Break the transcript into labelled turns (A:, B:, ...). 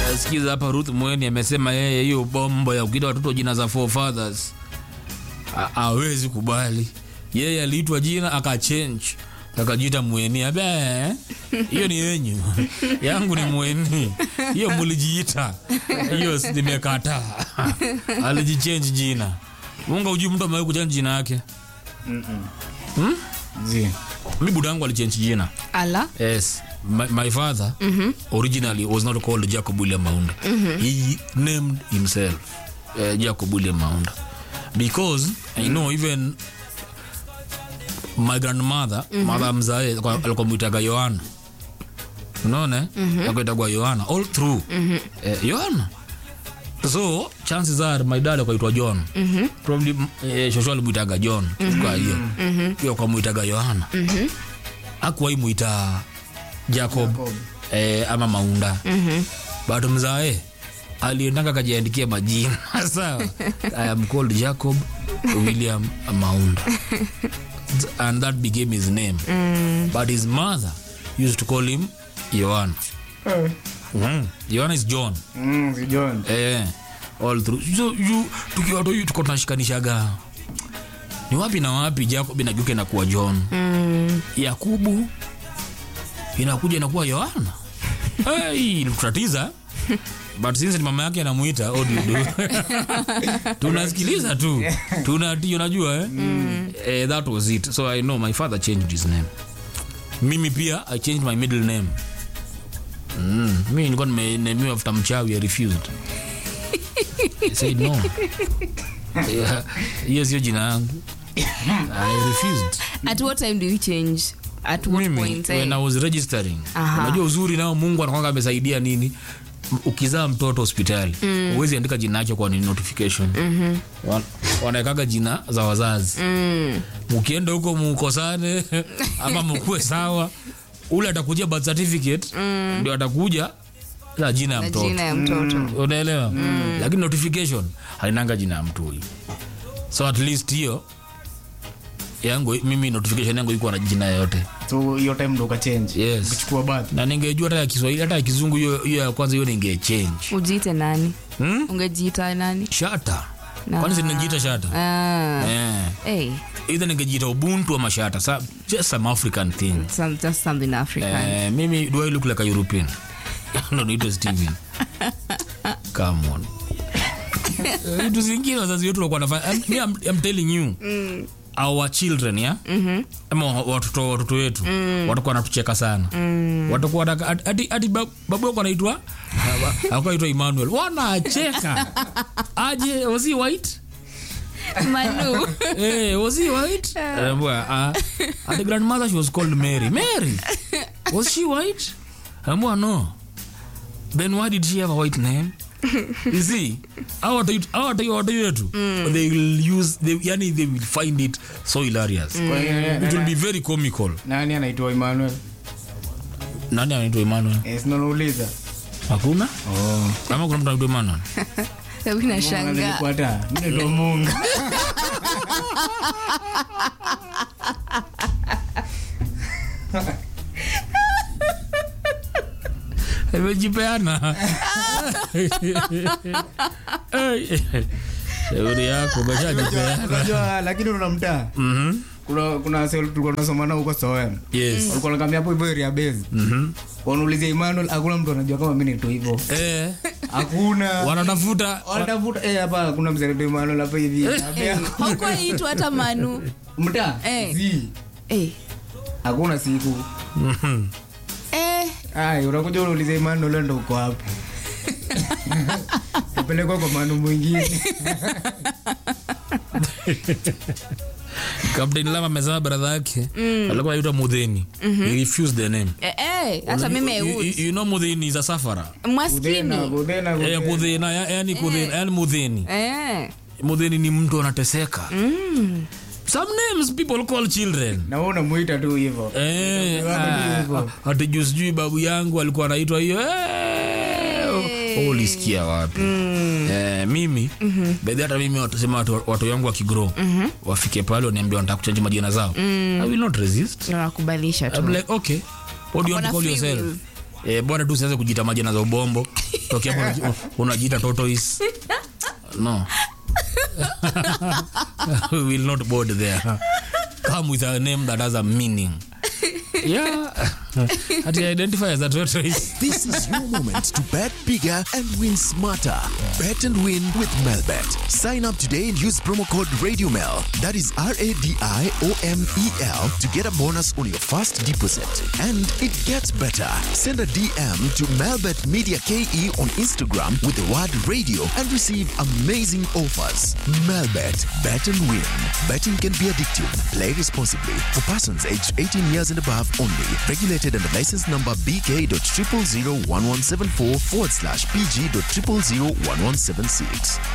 A: Eh, sikiza hapa Ruth Mweni amesema yeye hiyo bombo ya kuita watoto jina za forefathers ha- hawezi kubali. Yeye aliitwa jina akachange akajiita Mweni. Abe hiyo ni yenyu, yangu ni Mweni. Hiyo mulijiita, hiyo si- nimekataa. Alijichange jina. Munga ujui mtu amewahi kuchange jina yake.
B: Zi.
A: Mi budangu alichange jina.
C: ala
A: Yes. My, my father originally was not called Jacob William Maunda. He named himself uh, Jacob William Maunda because I know even my grandmother mother mzae kwa- alikuwa mwitaga Yohana unaona akaitagwa Yohana all through eh, Yohana so chances are my dad akaitwa John probably eh, shosho alimwitaga John kwa hiyo pia kwa mwitaga Yohana akuwai mwita Jacob,
B: Jacob.
A: Eh, ama Maunda but mzae aliendanga akajiandikia majina sawa I am called Jacob William Maunda and that became his name but his mother used to call him Yohana
B: Eh.
A: mm. Yohana is John
B: Mm, si John.
A: eh, all through so you tukiwa tu tuko tunashikanishaga ni wapi na wapi Jacob inageuka inakuwa John
C: mm.
A: Yakubu inakuja inakuwa Yohana. Hey, kutatiza but since ni mama yake anamuita what do you do? tunasikiliza tu tunati unajua eh? eh, that was it so i know my father changed his name mimi pia i changed my middle name mm. mi nilikuwa nimenemiwa after mchawi i refused I said no Yeah, hiyo sio jina yangu i refused
C: at what time do you change at what
A: mimi
C: point eh?
A: when I was registering
C: Aha.
A: unajua uzuri nao mungu anakwanga amesaidia nini M- ukizaa mtoto hospitali huwezi andika jina yake kwa ni notification Wan- wanawekaga jina za wazazi
C: mm.
A: mukienda huko mukosane ama mukue sawa ule atakujia birth certificate ndio atakuja na jina ya
C: na
A: mtoto
C: jina ya mtoto
A: unaelewa lakini notification hainanga jina ya mtu huyu so at least hiyo yangu mimi notification yangu iko na jina yote
B: so hiyo time ndo ukachange
A: Yes.
B: ukichukua bath
A: na ningejua hata ya kiswahili hata ya kizungu hiyo hiyo ya kwanza hiyo ningechange
C: ujiite nani
A: hmm?
C: ungejiita nani
A: shata
C: Na-
A: kwani sinajiita shata
C: ah.
A: eh.
C: hey,
A: either ningejiita ubuntu ama shata Sa, just some african thing
C: some, just something african
A: eh, mimi do I look like a european no niitwe steven come on Eh, vitu zingine wazazi wetu walikuwa wanafanya I'm, me, I'm, I'm telling you our children ya ama wa- watoto watoto wetu watakuwa wanatucheka sana watakuwa wanaka- hadi- hadi hadi bab- babu yako anaitwa akaitwa Emmanuel wanacheka aje was he white
C: manu
A: eh was he white uh, uh, and the grandmother she was called Mary Mary was she white ambwa no then why did she have a white name you see our watu wetu they will use they, yani they will find it so hilarious
B: Kwa hiyo,
A: it will be very comical
B: nani anaitwa emmanuel
A: nani anaitwa Emmanuel
B: Eh, si unauliza
A: hakuna
B: oh.
A: ama kuna mtu anaitwa Emmanuel
C: Hebu nashangaa
B: nilikwata mimi ndo mungu
A: imejipeana Eh, shauri yako umeshajipeana
B: unajua lakini unamtaa
A: Mhm.
B: kuna kuna sel tulikuwa tunasoma nao huko Soem
A: yes
B: walikuwa wanakwambia hapo hivyo area base
A: Mhm.
B: wanaulizia Emmanuel hakuna mtu anajua kama mimi naitwa hivyo
A: Eh,
B: hakuna
A: wanatafuta
B: wanatafuta eh hapa hakuna mzee anaitwa Emmanuel hapa hivi Naambia,
C: haukuwaitwa hata manu
B: mtaa
C: Eh.
B: zi
C: eh.
B: hakuna siku
A: Mhm.
C: Eh.
B: ai unakuja unauliza Emmanuel ndo uko hapo upelekwa kwa manu mwingine
A: Captain Lama amesema brother yake alikuwa anaitwa Mudheni. He refused the name.
C: Eh, eh, hata mimi I
A: You-
C: would.
A: you, you know Mudheni is a safara.
C: mwaskini
B: Kudena, kudena,
A: Eh,
B: kudena.
A: Kudhena, ya- yani Kudhena, yani Mudheni.
C: eh.
A: Mudheni ni mtu anateseka. Some names people call children.
B: na wewe unamuita tu hivyo
A: Eh,
B: Watu tu hivyo.
A: ah, ati juu sijui babu yangu alikuwa anaitwa hiyo eh, oh, ulisikia wapi eh, mimi bedhi hata mimi watasema watu, watu wangu wakigro wafike pale waniambia wanataka kuchanji majina zao i will not resist
C: nakubalisha
A: I'm
C: tu
A: like okay what do you want to
C: Wako
A: call
C: na free
A: yourself
C: will.
A: Eh, bora tu usianze kujiita majina za ubombo tokea hapo unaji- unajiita tortoise no we will not board there come with a name that has a meaning yeah ati identify as a tortoise
D: This is your moment to bet bigger and win smarter. Bet and win with Melbet. Sign up today and use promo code RadioMel. That is R A D I O M E L to get a bonus on your first deposit. And it gets better. Send a DM to Melbet Media KE on Instagram with the word radio and receive amazing offers. Melbet. Bet and win. Betting can be addictive. Play responsibly. For persons aged 18 years and above only. Regulated under license number BK.0001174 forward slash PG.0001176.